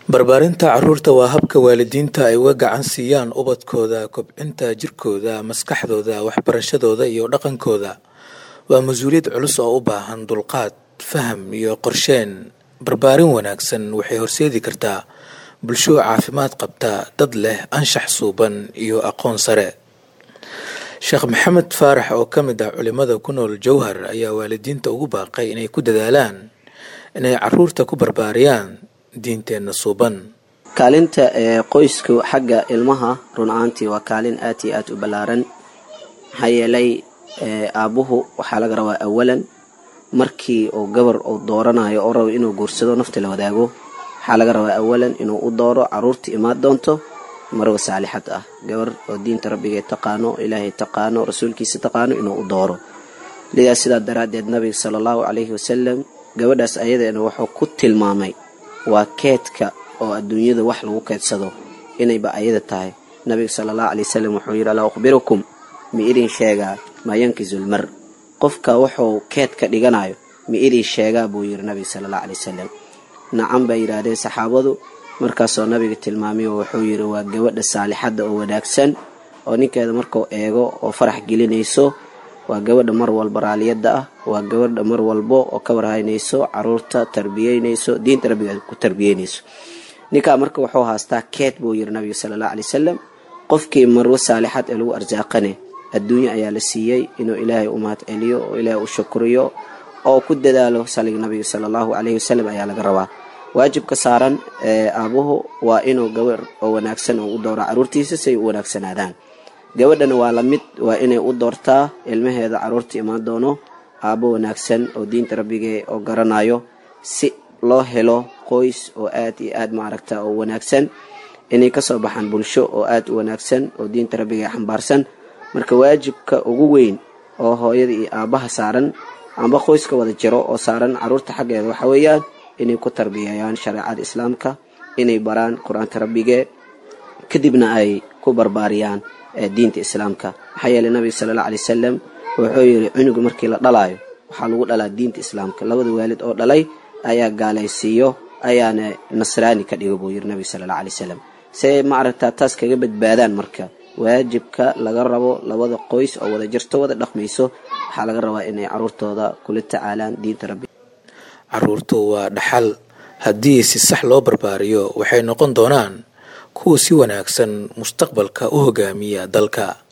barbaarinta caruurta waa habka waalidiinta ay uga gacan siiyaan ubadkooda kobcinta jirkooda maskaxdooda waxbarashadooda iyo dhaqankooda waa mas-uuliyad culus oo u baahan dulqaad faham iyo qorsheen barbaarin wanaagsan waxay horseedi kartaa bulsho caafimaad qabta dad leh anshax suuban iyo aqoon sare sheekh maxamed faarax oo ka mid ah culimada ku nool jowhar ayaa waalidiinta ugu baaqay inay ku dadaalaan inay caruurta ku barbaariyaan diinteenna suuban kaalinta ee qoysku xagga ilmaha run ahaantii waa kaalin aad iyo aad u ballaaran maxaa yeelay aabbuhu waxaa laga rabaa awalan markii uu gabar uu dooranayo oo rabo inuu guursado nafta la wadaago waxaa laga rabaa awalan inuu u dooro caruurta imaan doonto marwa saalixad ah gabar oo diinta rabbigee taqaano ilaahay taqaano rasuulkiisa taqaano inuu u dooro lidaas sidaa daraaddeed nabiga sala allahu calayhi wasalam gabadhaas ayadeena wuxuu ku tilmaamay waa keedka oo adduunyada wax lagu keedsado inayba ayada tahay nabiga sala allahu calay wasalam wuxuu yidhi alaa ukhbirukum ma idin sheegaa maa yankisulmar qofka wuxuu keed ka dhiganayo ma idin sheegaa buu yidhi nabiga sala allahu calay wasalam nacan bay yidhaahdeen saxaabadu markaasoo nabiga tilmaamay oo wuxuu yidhi waa gabadha saalixadda oo wanaagsan oo ninkeeda markuu eego oo farax gelinayso waa gabadha mar walba raaliyadda ah waa gabadha mar walbo oo ka warhaynayso caruurta tarbiyeynayso diinta rabbiga ku tarbiyeynayso ninkaa marka wuxuu haastaa keed buu yidhi nabiga sala allahu calay wasalam qofkii marwo saalixad ee lagu arsaaqane adduunya ayaa la siiyey inuu ilaahay u mahad celiyo oo ilaahay u shukriyo oo ku dadaalo saliga nabiga sala allahu calayhi wasalam ayaa laga rabaa waajibka saaran ee aabuhu waa inuu gabar oo wanaagsan oo u dooro caruurtiisa si ay u wanaagsanaadaan gabadhana waa la mid waa inay u doortaa ilmaheeda caruurta imaan doono aabbo wanaagsan oo diinta rabbigee oo garanayo si loo helo qoys oo aad iyo aad maaragta oo wanaagsan inay kasoo baxaan bulsho oo aad u wanaagsan oo diinta rabbigee xambaarsan marka waajibka ugu weyn oo hooyada iyo aabbaha saaran amba qoyska wada jiro oo saaran caruurta xaggeeda waxa weeyaan inay ku tarbiyeeyaan shareecada islaamka inay baraan qur-aanka rabbigee kadibna ay ku barbaariyaan diinta islaamka maxaa yeeley nabiga sala alla alay wasalam wuxuu yidhi cunuga markii la dhalaayo waxaa lagu dhalaa diinta islaamka labada waalid oo dhalay ayaa gaalaysiiyo ayaana nasraani ka dhigo buu yidhi nabiga sala alla alay wasalam see maaragtaa taas kaga badbaadaan marka waajibka laga rabo labada qoys oo wada jirto wada dhaqmayso waxaa laga rabaa inay caruurtooda kula tacaalaan diinta rabbi caruurtu waa dhaxal haddii si sax loo barbaariyo waxay noqon doonaan kuwa si wanaagsan mustaqbalka u hogaamiya dalka